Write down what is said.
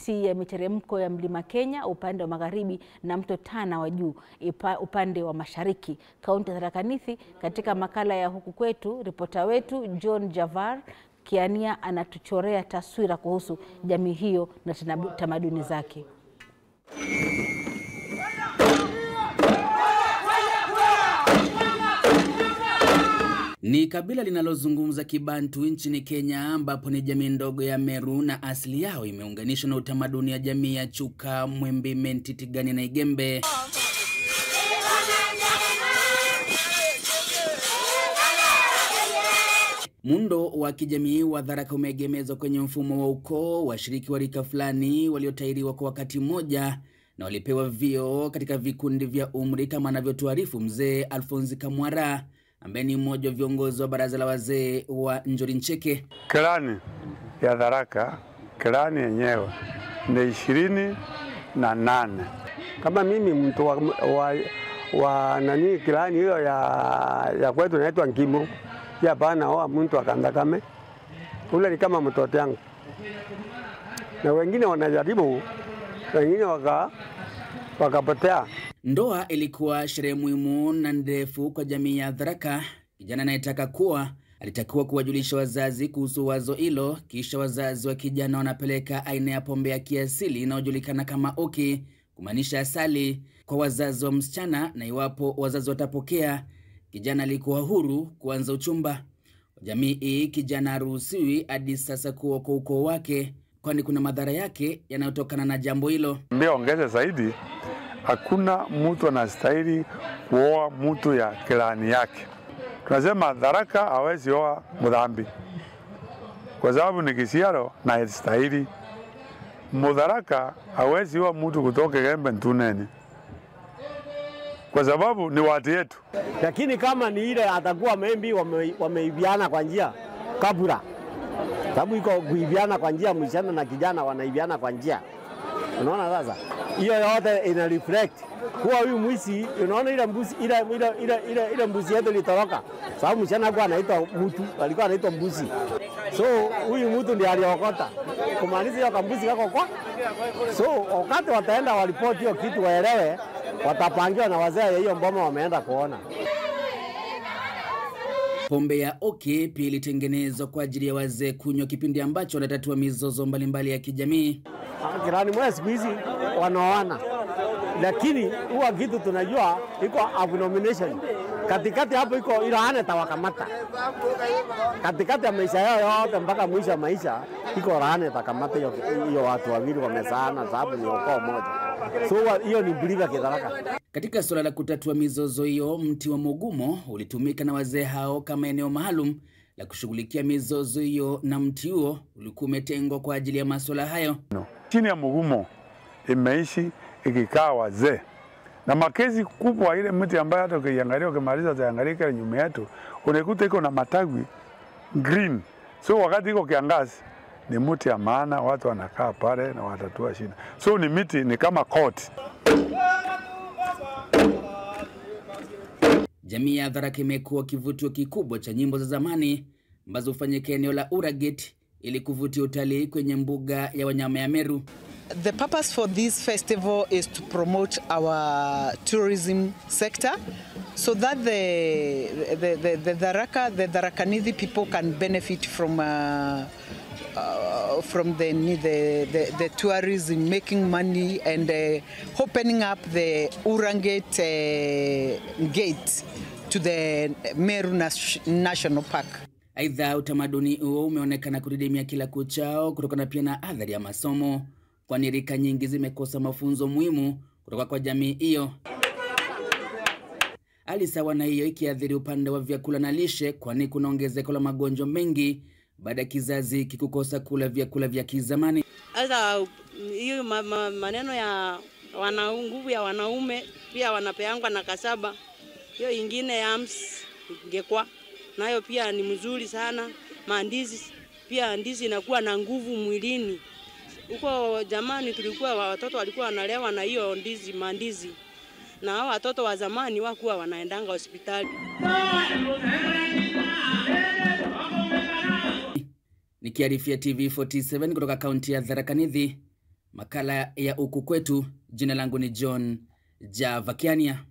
kati ya miteremko ya mlima Kenya upande wa magharibi na mto Tana wa juu upande wa mashariki, kaunti ya Tharaka Nithi. Katika makala ya Huku Kwetu, ripota wetu John Javar Kiania anatuchorea taswira kuhusu jamii hiyo na tamaduni zake. Ni kabila linalozungumza Kibantu nchini Kenya, ambapo ni jamii ndogo ya Meru na asili yao imeunganishwa na utamaduni ya jamii ya Chuka, Mwembi, Menti, Tigani na Igembe. Muundo wa kijamii wa Tharaka umeegemezwa kwenye mfumo wa ukoo. Washiriki wa rika fulani waliotairiwa kwa wakati mmoja na walipewa vio katika vikundi vya umri, kama anavyotuarifu mzee Alfonsi Kamwara ambaye ni mmoja wa viongozi wa baraza la wazee wa Njori Ncheke. Klani ya Tharaka, klani yenyewe ni ishirini na nane. Kama mimi mtu wa, wa, wa nani klani hiyo ya, ya kwetu naitwa Nkimo ya bana oa mtu akandakame ule ni kama mtoto yangu, na wengine wanajaribu, wengine waka wakapotea. Ndoa ilikuwa sherehe muhimu na ndefu kwa jamii ya Tharaka. Kijana anayetaka kuwa alitakiwa kuwajulisha wazazi kuhusu wazo hilo, kisha wazazi wa kijana wanapeleka aina ya pombe ya kiasili inayojulikana kama oki, kumaanisha asali, kwa wazazi wa msichana, na iwapo wazazi watapokea, kijana alikuwa huru kuanza uchumba. Jamii hii kijana haruhusiwi hadi sasa kuwa kwa ukoo wake, kwani kuna madhara yake yanayotokana na jambo hilo. Mbia ongeze zaidi, hakuna mtu anastahili kuoa mtu ya kilani yake. Tunasema Tharaka hawezi oa mdhambi kwa sababu ni kisiaro na stahili. Mudharaka hawezi oa mtu kutoka Gembe Ntuneni kwa sababu ni watu yetu. Lakini kama ni ile atakuwa membi wameiviana kwa njia kabura, sababu iko kuiviana kwa njia, msichana na kijana wanaiviana kwa njia. Unaona sasa, hiyo yote ina reflect kuwa huyu mwisi, unaona ile mbuzi ile ile ile ile, ile mbuzi yetu ilitoroka, sababu msichana alikuwa anaitwa mtu, alikuwa anaitwa mbuzi, so huyu mtu ndiye aliokota, kumaanisha hiyo kambuzi kako kwa. So wakati wataenda waripoti hiyo kitu, waelewe watapangiwa na wazee hiyo mboma wameenda kuona. Pombe ya oki pia ilitengenezwa kwa ajili ya wazee kunywa kipindi ambacho wanatatua mizozo mbalimbali ya kijamii. Kirani mwe siku hizi wanaoana, lakini huwa kitu tunajua iko abomination katikati hapo, iko ilaane tawakamata katikati ya maisha yao yote mpaka mwisho wa maisha, iko laane takamata hiyo watu wawili wamesaana, sababu ni ukoo moja. So hiyo ni biliga Kitharaka. Katika suala la kutatua mizozo hiyo, mti wa Mugumo ulitumika na wazee hao kama eneo maalum la kushughulikia mizozo hiyo, na mti huo ulikuwa umetengwa kwa ajili ya masuala hayo. No. Chini ya Mugumo imeishi ikikaa wazee na makezi kubwa, ile mti ambayo hata ukiangalia ukimaliza utaangalia kile nyuma yetu unaikuta iko na matawi green, so wakati iko kiangazi ni mti ya maana, watu wanakaa pale na watatua shida. So ni miti ni kama court. Jamii ya Tharaka imekuwa kivutio kikubwa cha nyimbo za zamani ambazo hufanyika eneo la Uraget ili kuvutia utalii kwenye mbuga ya wanyama ya Meru. The purpose for this festival is to promote our tourism sector so that the the the, the Tharaka the Tharakanithi people can benefit from uh, uh, from the, the, the, the tourism, making money and uh, opening up the Urangate uh, gate to the Meru Nas National Park. Aidha, utamaduni huo umeonekana kudidimia kila kuchao kutokana pia na athari ya masomo, kwani rika nyingi zimekosa mafunzo muhimu kutoka kwa jamii hiyo. Hali sawa na hiyo ikiathiri upande wa vyakula na lishe, kwani kuna ongezeko la magonjwa mengi baada ya kizazi kikukosa kula vyakula vya kizamani. Sasa hiyo ma, ma, maneno ya wana nguvu ya wanaume pia wanapeangwa na kasaba, hiyo ingine ya AMS ingekwa nayo pia ni mzuri sana. Mandizi pia ndizi inakuwa na nguvu mwilini. Huko jamani, tulikuwa watoto walikuwa wanalewa na hiyo ndizi mandizi, na hao watoto wa zamani wakuwa wanaendanga hospitali. Nikiarifia TV 47 kutoka kaunti ya Tharaka Nithi, makala ya Huku Kwetu. Jina langu ni John Javakiania.